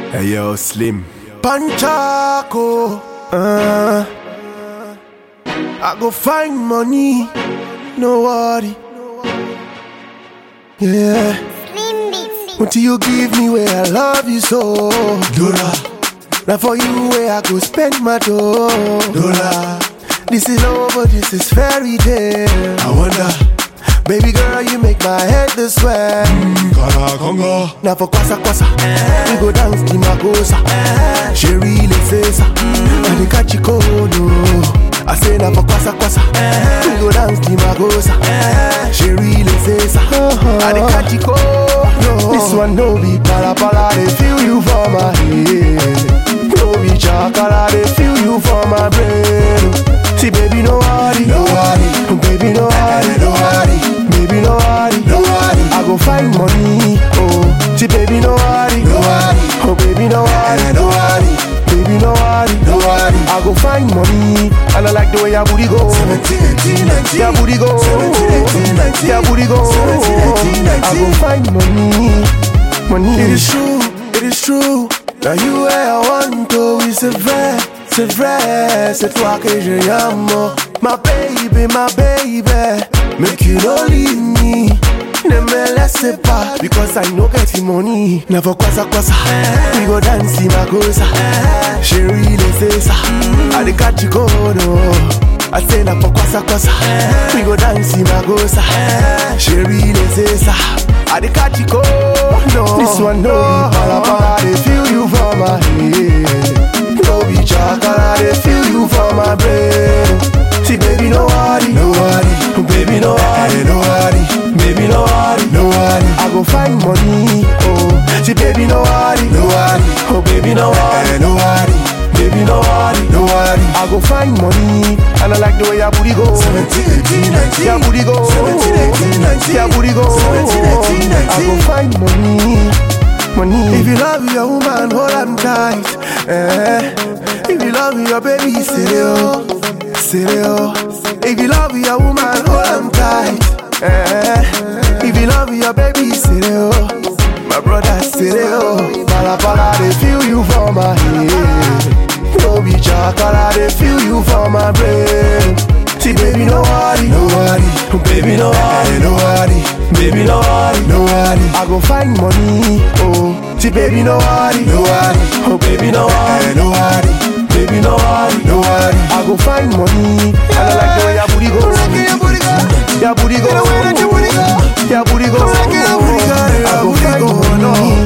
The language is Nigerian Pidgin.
Hey yo, Slim. Panchaco. Uh, I go find money, no worry. Yeah, Slim Beats. until you give me where I love you so. Dora, Now for you where I go spend my dough. Dora. This is love, but this is fairy tale. I wonder. Baby girl, you make my head to swell. Kara Congo. Now for kwasa kwasa, we go dance the makosa. She really says, and the catch you cold. I say now for kwasa kwasa, we go dance the makosa. She really says, and the catch you cold. This one no be para para, they feel you for my head. No be chakara, they feel you for my brain. See baby no worry, no worry, baby no worry, no worry, baby no worry, no worry. I go find money, oh. See baby no worry, no worry, oh baby no worry, no worry, baby no worry, no worry. I go find money, and I like the way your booty go. 17, 18, 19. Your booty go, 17, 18, 19. your booty go. 17, 18, 19. I go find money, money. It is true, it is true. Now you where I want to, c'est vrai, c'est vrai, c'est toi que je amo. My baby, my baby, make you no leave me. Ne me laisse pas, because I no get the money. Never kwasa kwasa, we go dance in my goza. She really say ça, I dey catch you go no. I say na for kwasa kwasa, we go dance in my goza. She really say ça, I dey catch you go no. This one no be para para, they feel you for my head. No be chakara, they feel you for my brain. See baby no worry, no worry, baby no worry, no worry, baby no worry, no worry. I go find money, oh. See baby no worry, no worry, oh baby no worry, no worry, baby no worry, no worry. I go find money, and I like the way your booty go. 17, 18, 19. Your booty go, 17, 18, 19. your booty go. 17, 18, 19. I go find money, money. If you love your woman, hold on tight. Eh. If you love your baby, stereo, stereo. If you love your woman, hold on tight. Eh. If you love your baby, stereo. My brother, stereo. Pala pala, they feel you for my head. No be chakara, they feel you for my brain. See, baby, no worry, no worry, baby, no worry, no worry, baby, no worry, no worry. I go find money, oh. See, baby, no worry, no worry, oh, baby, no worry, no worry, baby, no worry, no worry. I go find money, and I like the way your booty go, your booty go, your booty go, your booty go, your booty go. I go find money,